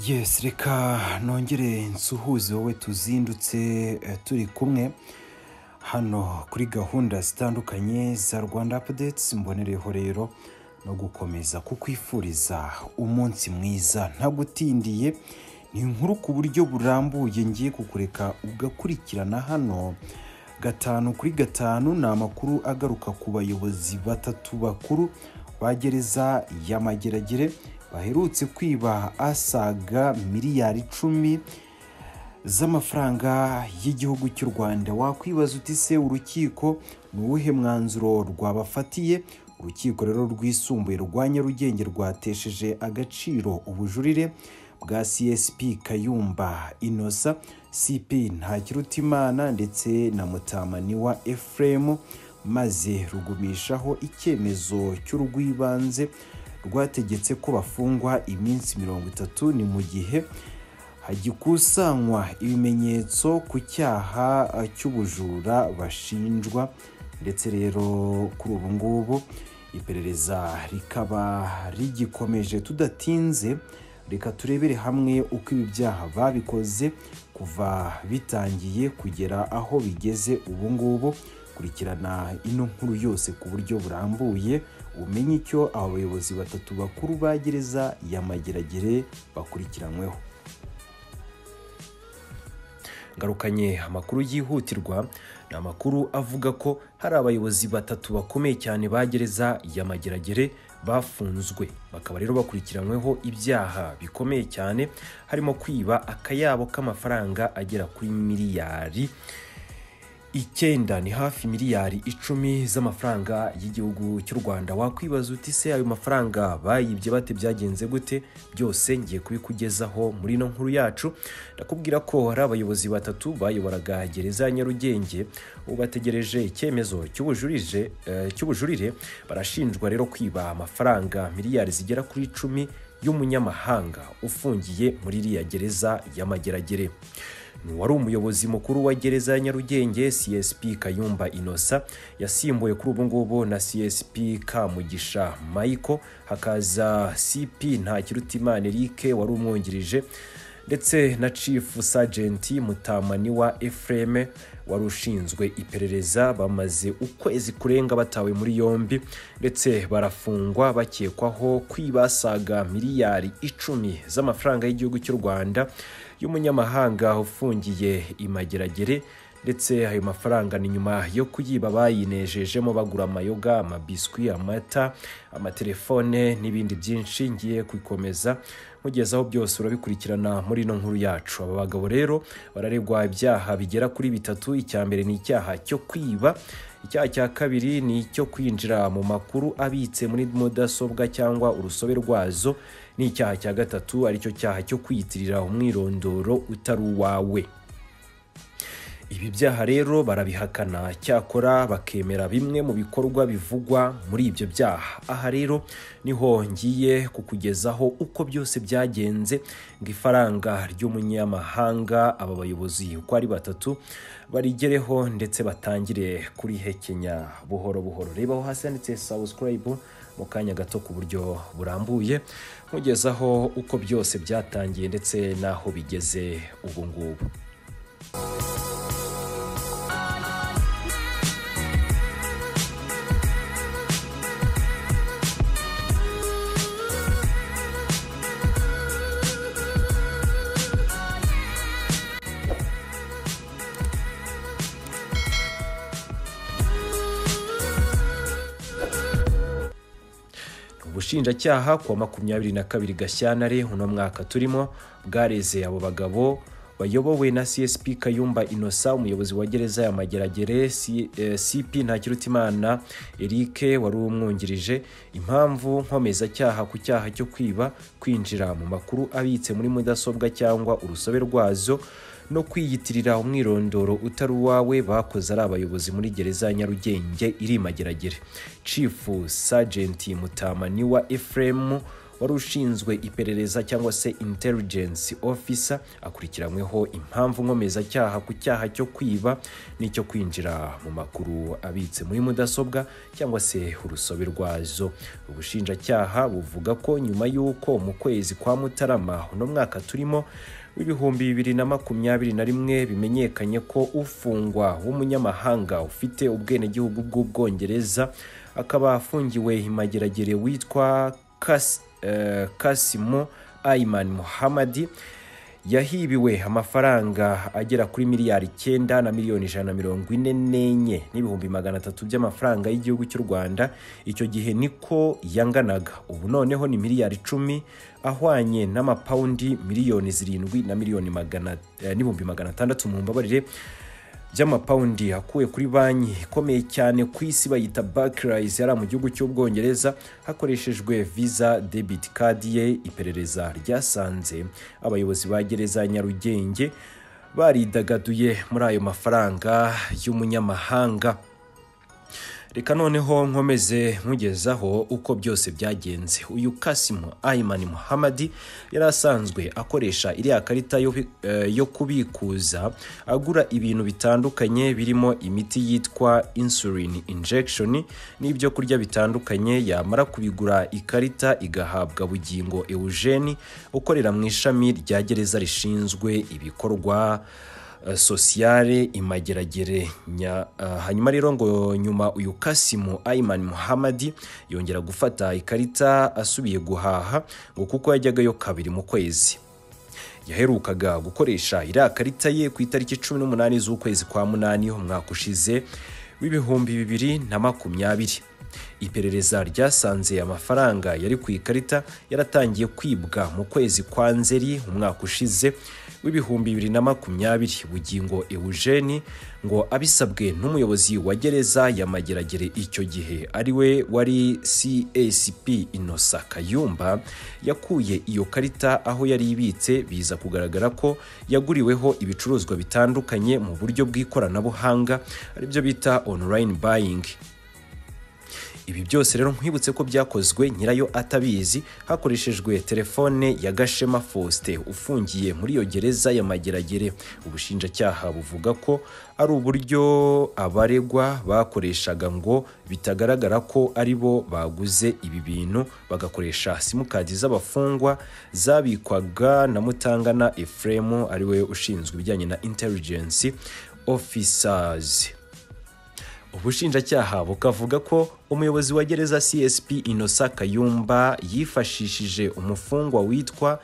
yesi reka nongere nsuhuze wowe tuzindutse eh, turi kumwe hano kuri gahunda zitandukanye za rwanda apudetsi mbonereho rero no gukomeza kukwifuriza umunsi mwiza ntagutindiye ni inkuru ku buryo burambuye ngiye kukureka ugakurikirana hano gatanu kuri gatanu ni amakuru agaruka ku bayobozi batatu bakuru ba gereza ya mageragere baherutse kwiba asaga miliyari icumi z'amafaranga y'igihugu cy'u rwanda wakwibaza uti se urukiko ni uwuhe mwanzuro rwabafatiye urukiko rero rwisumbuye rwa nyarugenge rwatesheje agaciro ubujurire bwa csp kayumba inosa cp ntakirutimana ndetse na mutamaniwa efuremu maze rugumishaho icyemezo cy'urw'ibanze rwategetse ko bafungwa iminsi mirongo itatu ni mu gihe hagikusanywa ibimenyetso ku cyaha eh, cy'ubujura bashinjwa ndetse rero kuri ubu ngubu iperereza rikaba rigikomeje tudatinze reka turebere hamwe uko ibi byaha babikoze kuva bitangiye kugera aho bigeze ubu ngubu kurikirana ino nkuru yose ku buryo burambuye umenye icyo abo bayobozi batatu bakuru ba gereza ya mageragere bakurikiranyweho ngarukanye amakuru yihutirwa ni amakuru avuga ko hari abayobozi batatu bakomeye cyane ba gereza ya mageragere bafunzwe bakaba rero bakurikiranyweho ibyaha bikomeye cyane harimo kwiba akayabo k'amafaranga agera kuri miliyari icyenda ni hafi miliyari icumi z'amafaranga y'igihugu cy'u rwanda wakwibaza uti se ayo mafaranga bayibye bate byagenze gute byose ngiye kubikugezaho muri ino nkuru yacu ndakubwira ko hari abayobozi batatu bayoboraga gereza ya nyarugenge ubu bategereje icyemezo cy'ubujurije eh, cy'ubujurire barashinjwa rero kwiba amafaranga miliyari zigera kuri icumi y'umunyamahanga ufungiye muri iriya gereza y'amageragere wari umuyobozi mukuru wa gereza ya nyarugenge csp kayumba inosa yasimbuwe kuri ubu ngubu na csp kamugisha michael hakaza cp ntakirutimana eric wari umwungirije ndetse na chief sergeant mutamaniwa efreme wari ushinzwe iperereza bamaze ukwezi kurenga batawe muri yombi ndetse barafungwa bakekwaho kwibasaga miliyari icumi z'amafaranga y'igihugu cy'u rwanda y'umunyamahanga ufungiye imageragere ndetse ayo mafaranga ni nyuma yo kuyiba bayinejejemo bagura amayoga amabiswi amata amatelefone n'ibindi byinshi ngiye kubikomeza mugezaho byose urabikurikirana muri ino nkuru yacu aba bagabo rero bararegwa ibyaha bigera kuri bitatu icya mbere ni icyaha cyo kwiba icyaha cya kabiri ni icyo kwinjira mu makuru abitse muri mudasobwa cyangwa urusobe rwazo ni icyaha cya gatatu aricyo cyaha cyo kwiyitirira umwirondoro utari uwawe ibi byaha rero barabihakana cyakora bakemera bimwe mu bikorwa bivugwa muri ibyo byaha aha rero niho ngiye kukugezaho uko byose byagenze ngo ifaranga ry'umunyamahanga aba bayobozi uko ari batatu barigereho ndetse batangire kurihekenya buhoro buhoro rebaho hasi handitse sawusirayibu mu kanya gato ku buryo burambuye nkugezaho uko byose byatangiye ndetse n'aho bigeze ubu ngubu ubushinjacyaha kuwa makumyabiri na kabiri gashyantare uno mwaka turimo bwareze abo bagabo bayobowe na csp kayumba inosa umuyobozi wa gereza ya mageragere C- eh, cp ntakirutimana eric wari umwungirije impamvu nkomezacyaha ku cyaha cyo kwiba kwinjira mu makuru abitse muri mudasobwa cyangwa urusobe rwazo no kwiyitirira umwirondoro utari uwawe bakoze ari abayobozi muri gereza ya nyarugenge iri i mageragere chief sergeant mutamaniwa efremu wari ushinzwe iperereza cyangwa se intelligence officer akurikiranyweho impamvu nkomezacyaha ku cyaha cyo kwiba n'icyo kwinjira mu makuru abitse muri mudasobwa cyangwa se urusobe rwazo ubushinjacyaha buvuga ko nyuma y'uko mu kwezi kwa mutarama uno mwaka turimo w'ibihumbi bibiri na makumyabiri na rimwe bimenyekanye ko ufungwa w'umunyamahanga ufite ubwenegihugu bw'ubwongereza akaba afungiwe imageragere witwa Kas- eh, kasimo aiman muhamadi yahibiwe amafaranga agera kuri miliyari icyenda na miliyoni ijana na mirongo ine n'enye n'ibihumbi magana atatu by'amafaranga y'igihugu cy'u rwanda icyo gihe niko yanganaga ubu noneho ni miliyari icumi ahwanye n'amapawundi miliyoni zirindwi na miliyoni magana eh, n'ibihumbi magana atandatu mu mbabarire by'amapawundi akuwe kuri banki ikomeye cyane ku isi bayita Barclays yari mu gihugu cy'ubwongereza hakoreshejwe visa debit card ye iperereza ryasanze abayobozi ba gereza ya nyarugenge baridagaduye muri ayo mafaranga y'umunyamahanga reka noneho nkomeze nkugezaho uko byose byagenze uyu kasimu ayimani muhamadi yari asanzwe akoresha iriya karita yo, eh, yo kubikuza agura ibintu bitandukanye birimo imiti yitwa insulin injection n'ibyo kurya bitandukanye yamara kubigura ikarita igahabwa bugingo eugene ukorera mu ishami rya gereza rishinzwe ibikorwa eh, sosiyale imageragere nya, eh, hanyuma rero ngo nyuma uyu kasimu aiman muhamadi yongera gufata ikarita asubiye guhaha ngo kuko yajyagayo kabiri mu kwezi yaherukaga gukoresha iriya karita ye ku itariki cumi n'umunani z'ukwezi kwa munani umwaka ushize w'ibihumbi bibiri na makumyabiri iperereza ryasanze amafaranga yari ku ikarita yaratangiye kwibwa mu kwezi kwa nzeri umwaka ushize w'ibihumbi bibiri na makumyabiri bugingo eugene ngo abisabwe n'umuyobozi wa gereza ya mageragere icyo gihe ariwe wari csp inosa kayumba yakuye iyo karita aho yari ibitse biza kugaragara ko yaguriweho ibicuruzwa bitandukanye mu buryo bw'ikoranabuhanga aribyo bita online buying ibi byose rero nkwibutse ko byakozwe nyirayo atabizi hakoreshejwe telefone ya gashema faustin ufungiye muri iyo gereza ya mageragere ubushinjacyaha buvuga ko ari uburyo abaregwa bakoreshaga ngo bitagaragara ko ari bo baguze ibi bintu bagakoresha simukadi z'abafungwa zabikwaga na mutangana efuremu ariwe ushinzwe ibijyanye na intelligence officers ubushinjacyaha bukavuga ko umuyobozi wa gereza csp inosa kayumba yifashishije umufungwa witwa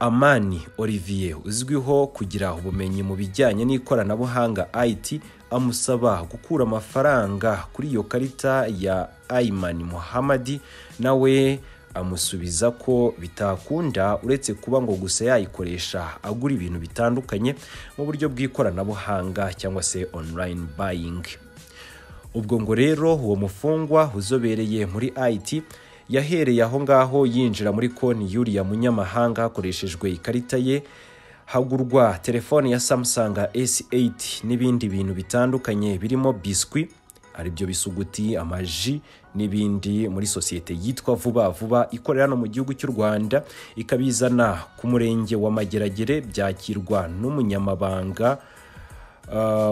amani olivier uzwiho kugira ubumenyi mu bijyanye n'ikoranabuhanga it amusaba gukura amafaranga kuri iyo karita ya aiman muhamadi nawe amusubiza ko bitakunda uretse kuba ngo gusa yayikoresha agura ibintu bitandukanye mu buryo bw'ikoranabuhanga cyangwa se online buying ubwo ngo rero uwo mufungwa uzobereye muri IT yahereye aho ngaho yinjira muri konti y'uriya munyamahanga hakoreshejwe ikarita ye hagurwa telefone ya Samsung S8 n'ibindi bintu bitandukanye birimo biswi aribyo bisuguti amaji n'ibindi muri sosiyete yitwa vuba vuba ikorera hano mu gihugu cy'u rwanda ikabizana ku murenge wa mageragere byakirwa n'umunyamabanga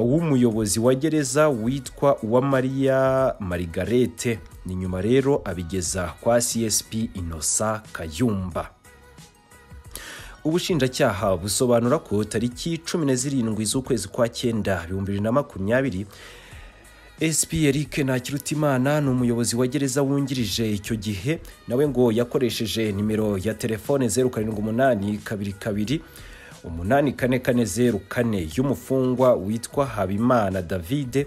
w'umuyobozi wa gereza witwa uwamariya marigarete ni nyuma rero abigeza kwa csp inosa kayumba ubushinjacyaha busobanura ko tariki cumi na zirindwi z'ukwezi kwa cyenda ibihumbi bibiri na makumyabiri sp eric ntakirutimana ni umuyobozi wa gereza wungirije icyo gihe nawe ngo yakoresheje nimero ya telefone zeru karindwi umunani kabiri kabiri umunani kane kane zeru kane y'umufungwa witwa habimana davide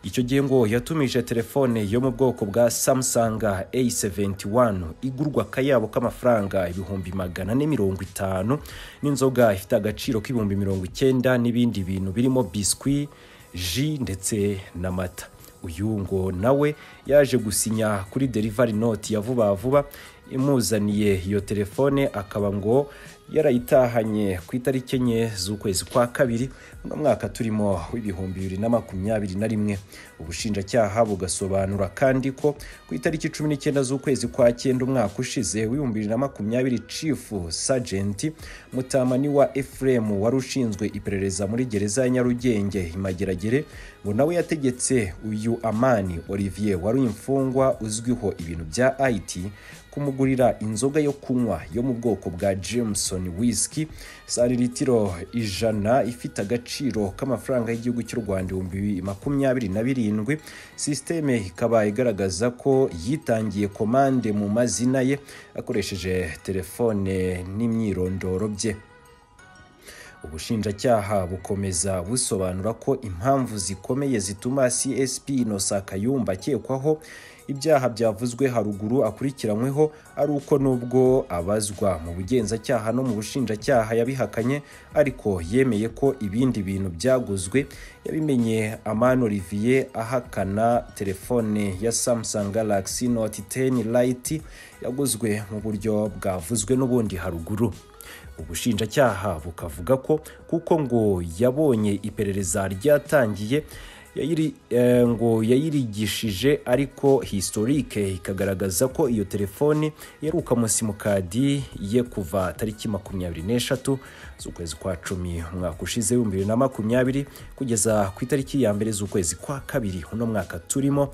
icyo gihe ngo yatumije telefone yo mu bwoko bwa samsung a71 igurwa akayabo k'amafaranga ibihumbi magana ne mirongo itanu n'inzoga ifite agaciro k'ibihumbi mirongo icyenda n'ibindi bintu birimo biswi ji ndetse n'amata uyu ngo nawe yaje gusinya kuri derivari noti ya vuba vuba imuzaniye iyo telefone akaba ngo yarayitahanye ku itariki enye z'ukwezi kwa kabiri uno mwaka turimo w'ibihumbi bibiri na makumyabiri na rimwe ubushinjacyaha bugasobanura kandi ko ku itariki cumi n'icyenda z'ukwezi kwa cyenda umwaka ushize w'ibihumbi bibiri na makumyabiri cifu sajenti mutamani wa efuremu wari ushinzwe iperereza muri gereza ya nyarugenge imageragere ngo nawe yategetse uyu amani olivier wari imfungwa uzwiho ibintu bya ayiti kumugurira inzoga yo kunywa yo mu bwoko bwa jameson whisky santiritiro ijana ifite agaciro k'amafaranga y'igihugu cy'u rwanda ibihumbi makumyabiri na birindwi sisiteme ikaba igaragaza ko yitangiye komande mu mazina ye akoresheje telefone n'imyirondoro bye ubushinjacyaha bukomeza busobanura ko impamvu zikomeye zituma csp inosa kayumba akekwaho ibyaha byavuzwe haruguru akurikiranyweho ari uko nubwo abazwa mu bugenzacyaha no mu bushinjacyaha yabihakanye ariko yemeye ko ibindi bintu byaguzwe yabimenye amano olivier ahakana telefone ya samsung galaxy note 10 lite yaguzwe mu buryo bwavuzwe n'ubundi haruguru ubushinjacyaha bukavuga ko kuko ngo yabonye iperereza ryatangiye yayiri eh, ngo yayirigishije ariko historike ikagaragaza ko iyo telefone yaruka mu simukadi ye kuva tariki makumyabiri n'eshatu z'ukwezi kwa cumi umwaka ushize w'ibihumbi bibiri na makumyabiri kugeza ku itariki ya mbere z'ukwezi kwa kabiri uno mwaka turimo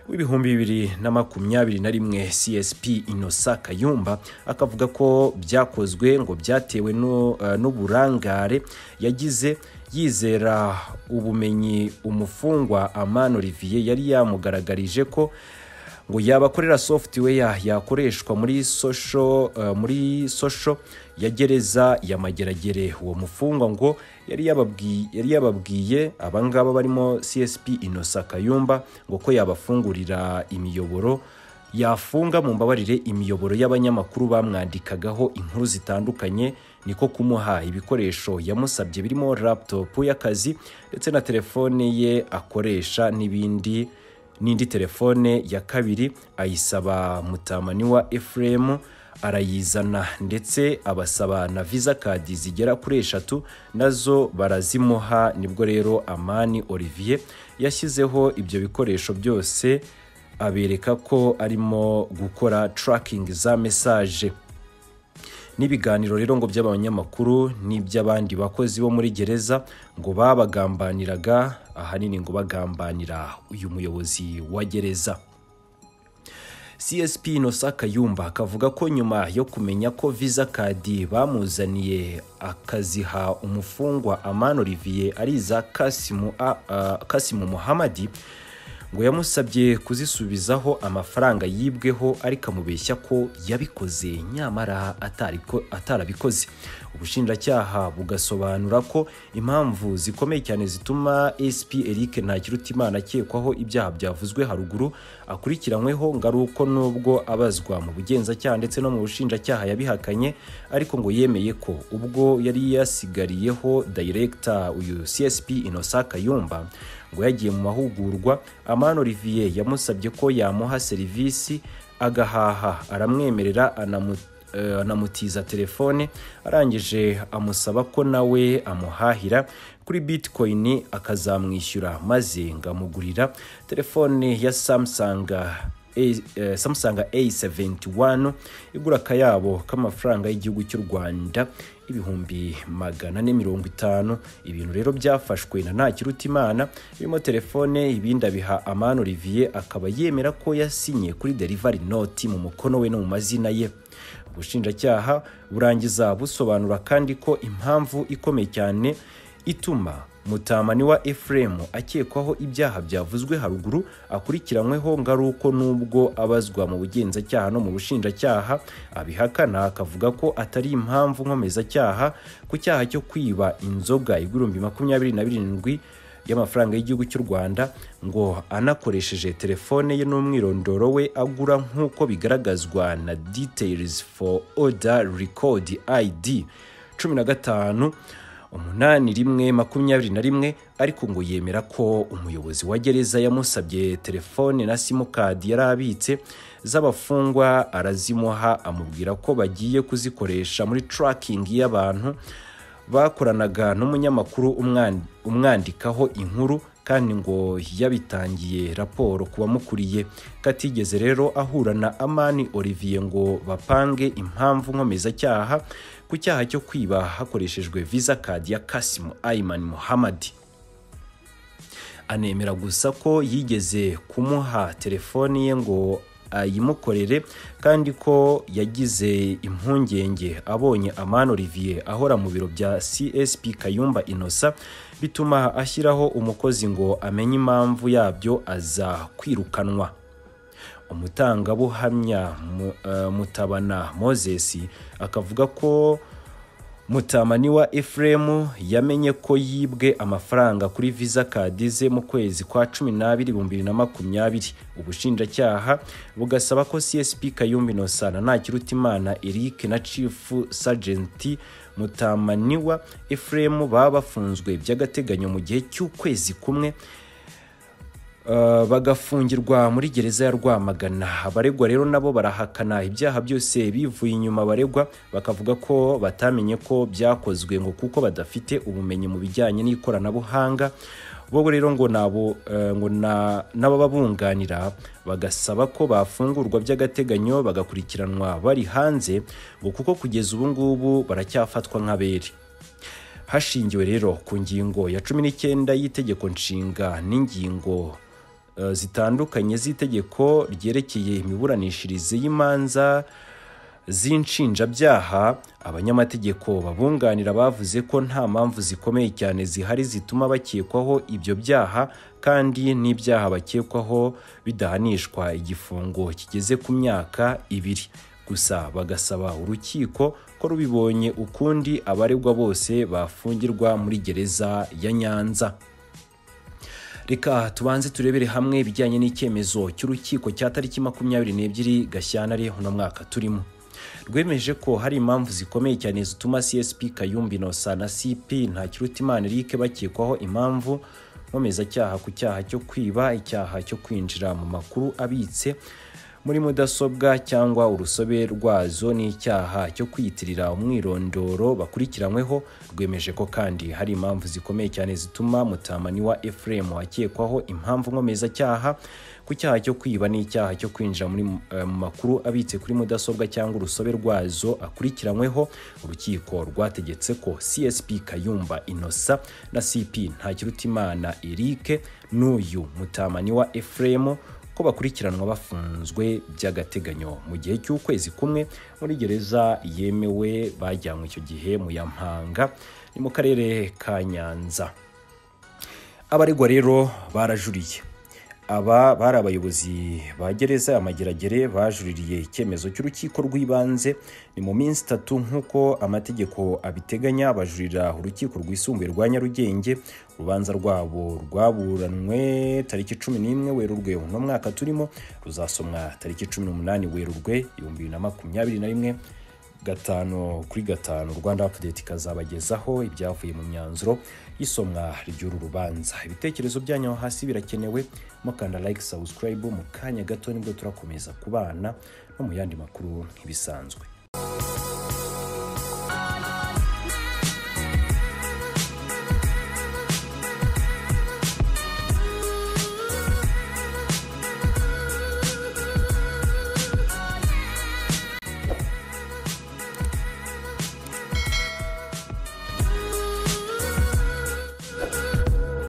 w'ibihumbi bibiri na makumyabiri na rimwe csp inosa kayumba akavuga ko byakozwe ngo byatewe no, eh, n'uburangare yagize yizera ubumenyi umufungwa amano olivier yari yamugaragarije ko ngo yabakorera software yakoreshwa muri social uh, muri social ya gereza ya mageragere uwo mufungwa ngo yari yababwiye yari yababwiye abangaba barimo csp inosa kayumba ngo ko yabafungurira imiyoboro yafunga mu mbabarire imiyoboro y'abanyamakuru bamwandikagaho inkuru zitandukanye niko kumuha ibikoresho yamusabye birimo laptop y'akazi ndetse na telefone ye akoresha n'ibindi n'indi telefone ya kabiri ayisaba mutamani wa efuremu arayizana ndetse abasaba na visa kadi zigera kuri eshatu nazo barazimuha nibwo rero amani olivier yashyizeho ibyo bikoresho byose abereka ko arimo gukora tarakingi za mesaje n'ibiganiro rero ngo by'abanyamakuru n'iby'abandi bakozi bo muri gereza ngo babagambaniraga ahanini ngo bagambanira uyu muyobozi wa gereza csp inosa kayumba akavuga ko nyuma yo kumenya ko visa kadi bamuzaniye akaziha umufungwa amano olivier ari iza kasimu, kasimu muhamadi ngo yamusabye kuzisubizaho amafaranga yibweho ariko amubeshya ko yabikoze nyamara atarabikoze ubushinjacyaha bugasobanura ko impamvu zikomeye cyane zituma sp eric ntakirutimana akekwaho ibyaha byavuzwe haruguru akurikiranyweho ngo ari uko nubwo abazwa mu bugenzacyaha ndetse no mu bushinjacyaha yabihakanye ariko ngo yemeye ko ubwo yari yasigariyeho dayiregita uyu csp inosa kayumba ngo yagiye mu mahugurwa amano olivier yamusabye ko yamuha serivisi agahaha aramwemerera anamutiza telefone arangije amusaba ko nawe amuhahira kuri bitcoin akazamwishyura maze ngo amugurira telefone ya samsung samsung a71 igura akayabo k'amafaranga y'igihugu cy'u rwanda ibihumbi magana ane mirongo itanu ibintu rero byafashwe na ntakirutimana birimo telefone ibindi abiha amano olivier akaba yemera ko yasinye kuri derivari noti mu mukono we no mu mazina ye ubushinjacyaha burangiza busobanura kandi ko impamvu ikomeye cyane ituma mutamani wa efuremu akekwaho ibyaha byavuzwe haruguru akurikiranyweho ngo ari uko nubwo abazwa mu bugenzacyaha no mu bushinjacyaha abihakana akavuga ko atari impamvu nkomezacyaha ku cyaha cyo kwiba inzoga igihumbi makumyabiri na birindwi y'amafaranga y'igihugu cy'u rwanda ngo anakoresheje telefone ye n'umwirondoro we agura nk'uko bigaragazwa na details for order record id cumi na gatanu umunani rimwe makumyabiri na rimwe ariko ngo yemera ko umuyobozi wa gereza yamusabye telefone na simukadi yari abitse z'abafungwa arazimuha amubwira ko bagiye kuzikoresha muri turakingi y'abantu bakoranaga n'umunyamakuru umwan- umwandikaho inkuru kandi ngo yabitangiye raporo ku bamukuriye katigeze rero ahura na amani olivier ngo bapange impamvu nkomeza-cyaha ku cyaha cyo kwiba hakoreshejwe visa kadi ya kasimu ayimani muhamadi anemera gusa ko yigeze kumuha telefoni ye ngo ayimukorere kandi ko yagize impungenge abonye amani olivier ahora mu biro bya csp kayumba inosa bituma ashyiraho umukozi ngo amenye impamvu yabyo aza kwirukanwa umutangabuhamya Mu- eh, mutabana moses akavuga ko mutamani wa efuremu yamenye ko yibwe amafaranga kuri visa kadize mu kwezi kwa cumi n'abiri ibihumbi bibiri na makumyabiri ubushinjacyaha bugasaba ko csp kayumba innocent ntakirutimana eric na chief sajenti mutamaniwa efuremu baba bafunzwe by'agateganyo mu gihe cy'ukwezi kumwe Uh, bagafungirwa muri gereza ya Rwamagana abaregwa rero nabo barahakana ibyaha byose bivuye inyuma abaregwa bakavuga ko batamenye ko byakozwe ngo kuko badafite ubumenyi mu bijyanye n'ikoranabuhanga bo rero ngo nabo eh, ngo na- n'abababunganira bagasaba ko bafungurwa by'agateganyo bagakurikiranwa bari hanze ngo kuko kugeza ubu ngubu baracyafatwa nk'abere hashingiwe rero ku ngingo ya cumi n'icyenda y'itegeko nshinga n'ingingo eh, zitandukanye z'itegeko ryerekeye imiburanishirize y'imanza z'inshinjabyaha abanyamategeko babunganira bavuze ko nta mpamvu zikomeye cyane zihari zituma bakekwaho ibyo byaha kandi n'ibyaha bakekwaho bidahanishwa igifungo kigeze ku myaka ibiri gusa bagasaba urukiko ko rubibonye ukundi abaregwa bose bafungirwa muri gereza ya nyanza reka tubanze turebere hamwe ibijyanye n'icyemezo cy'urukiko cya tariki makumyabiri n'ebyiri gashyantare uno mwaka turimo rwemeje ko hari impamvu zikomeye cyane zituma csp kayumba inosa na cp ntakirutimana eric bakekwaho impamvu nkomezacyaha ku cyaha cyo kwiba icyaha cyo kwinjira mu makuru abitse muri mudasobwa cyangwa urusobe rwazo n'icyaha cyo kwiyitirira umwirondoro bakurikiranyweho rwemeje ko kandi hari impamvu zikomeye cyane zituma mutamani wa efuremu akekwaho impamvu nkomezacyaha ku cyaha cyo kwiba n'icyaha cyo kwinjira muri eh, mu makuru abitse kuri mudasobwa cyangwa urusobe rwazo akurikiranyweho urukiko rwategetse ko csp kayumba inosa na cp ntakirutimana eric n'uyu mutamani wa efuremu ko bakurikiranwa bafunzwe by'agateganyo mu gihe cy'ukwezi kumwe muri gereza yemewe bajyanywe icyo gihe mu ya Mpanga ni mu karere ka Nyanza abaregwa rero barajuriye aba bari abayobozi ba gereza ya Mageragere bajuririye icyemezo cy'urukiko rw'ibanze ni mu minsi itatu nk'uko amategeko abiteganya bajurira urukiko rwisumbuye rwa Nyarugenge urubanza rwabo rwaburanwe tariki cumi n'imwe werurwe uno mwaka turimo ruzasomwa tariki cumi n'umunani werurwe ibihumbi bibiri na makumyabiri na rimwe gatanu kuri gatanu rwanda update ikazabagezaho ibyavuye mu myanzuro y'isomwa ry'uru rubanza ibitekerezo byanyu aho hasi birakenewe mukanda like subscribe mu kanya gato nibwo turakomeza kubana no mu yandi makuru nk'ibisanzwe